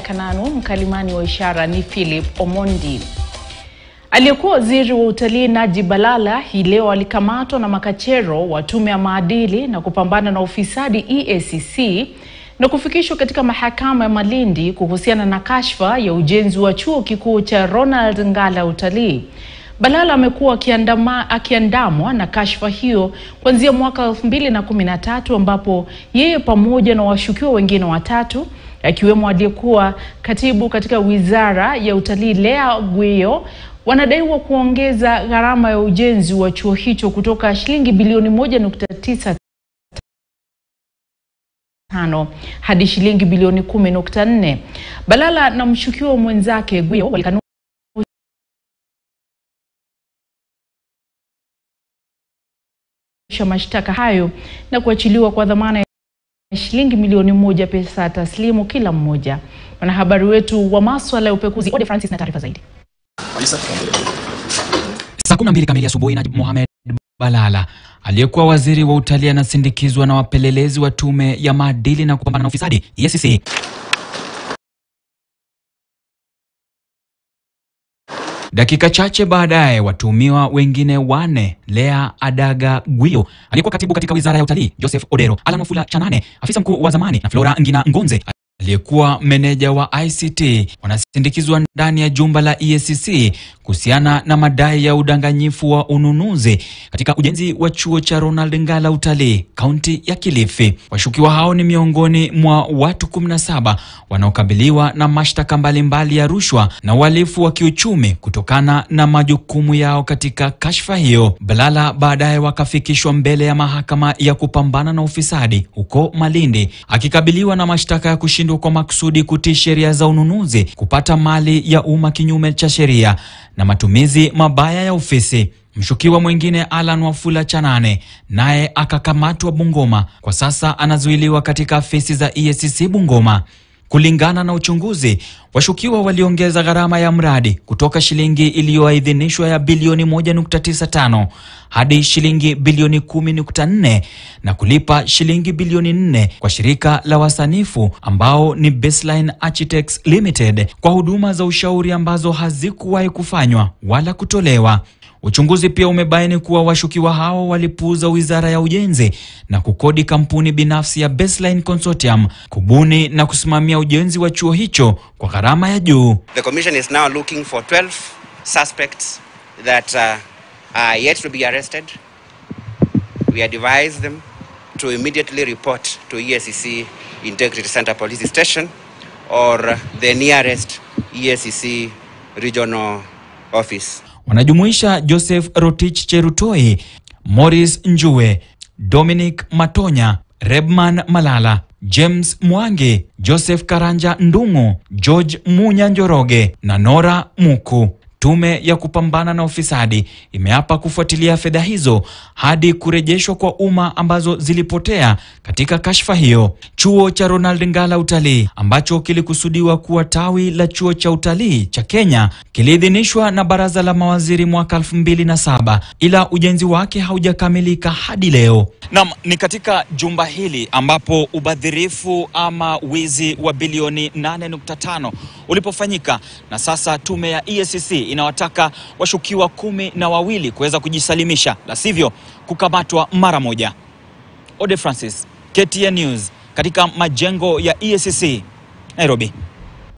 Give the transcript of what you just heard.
Kananu, mkalimani wa ishara ni Philip Omondi. Aliyekuwa waziri wa utalii Najib Balala hii leo alikamatwa na makachero wa tume ya maadili na kupambana na ufisadi EACC na kufikishwa katika mahakama ya Malindi kuhusiana na kashfa ya ujenzi wa chuo kikuu cha Ronald Ngala utalii. Balala amekuwa akiandamwa na kashfa hiyo kuanzia mwaka 2013 ambapo yeye pamoja na washukiwa wengine watatu akiwemo aliyekuwa katibu katika wizara ya utalii Lea Gweyo wanadaiwa kuongeza gharama ya ujenzi wa chuo hicho kutoka shilingi bilioni 1.9 tano hadi shilingi bilioni 10.4. Balala na mshukiwa mwenzake Gweyo walikanusha mashtaka hayo na kuachiliwa kwa dhamana ya shilingi milioni moja pesa taslimu kila mmoja. Mwanahabari wetu wa maswala ya upekuzi Ode Francis na taarifa zaidi. Saa kumi na mbili kamili asubuhi, Najib Mohamed Balala aliyekuwa waziri wa utalii anasindikizwa na wapelelezi wa tume ya maadili na kupambana na ufisadi EACC Dakika chache baadaye watuhumiwa wengine wane Lea Adaga Gwiyo aliyekuwa katibu katika wizara ya utalii, Joseph Odero, Alan Wafula Chanane afisa mkuu wa zamani na Flora Ngina Ngonze aliyekuwa meneja wa ICT wanasindikizwa ndani ya jumba la EACC kuhusiana na madai ya udanganyifu wa ununuzi katika ujenzi wa chuo cha Ronald Ngala utalii kaunti ya Kilifi. Washukiwa hao ni miongoni mwa watu 17 wanaokabiliwa na mashtaka mbalimbali ya rushwa na uhalifu wa kiuchumi kutokana na majukumu yao katika kashfa hiyo. Balala baadaye wakafikishwa mbele ya mahakama ya kupambana na ufisadi huko Malindi akikabiliwa na mashtaka ya kushindwa kwa makusudi kutii sheria za ununuzi, kupata mali ya umma kinyume cha sheria na matumizi mabaya ya ofisi. Mshukiwa mwingine Alan Wafula Chanane naye akakamatwa Bungoma. Kwa sasa anazuiliwa katika afisi za EACC Bungoma. Kulingana na uchunguzi, washukiwa waliongeza gharama ya mradi kutoka shilingi iliyoidhinishwa ya bilioni 1.95 hadi shilingi bilioni 10.4 na kulipa shilingi bilioni 4 kwa shirika la wasanifu ambao ni Baseline Architects Limited kwa huduma za ushauri ambazo hazikuwahi kufanywa wala kutolewa. Uchunguzi pia umebaini kuwa washukiwa hao walipuuza Wizara ya Ujenzi na kukodi kampuni binafsi ya Baseline Consortium kubuni na kusimamia ujenzi wa chuo hicho kwa gharama ya juu. The commission is now looking for 12 suspects that uh, are yet to be arrested. We advise them to immediately report to EACC Integrity Center Police Station or the nearest EACC regional office. Wanajumuisha Joseph Rotich Cherutoi, Morris Njue, Dominic Matonya, Rebman Malala, James Mwangi, Joseph Karanja Ndung'u, George Munya Njoroge na Nora Muku. Tume ya kupambana na ufisadi imeapa kufuatilia fedha hizo hadi kurejeshwa kwa umma ambazo zilipotea katika kashfa hiyo. Chuo cha Ronald Ngala Utalii ambacho kilikusudiwa kuwa tawi la chuo cha utalii cha Kenya kiliidhinishwa na baraza la mawaziri mwaka 2007 ila ujenzi wake haujakamilika hadi leo. Naam, ni katika jumba hili ambapo ubadhirifu ama wizi wa bilioni 8.5 ulipofanyika na sasa tume ya EACC inawataka washukiwa kumi na wawili kuweza kujisalimisha, la sivyo kukamatwa mara moja. Ode Francis, KTN News, katika majengo ya EACC Nairobi.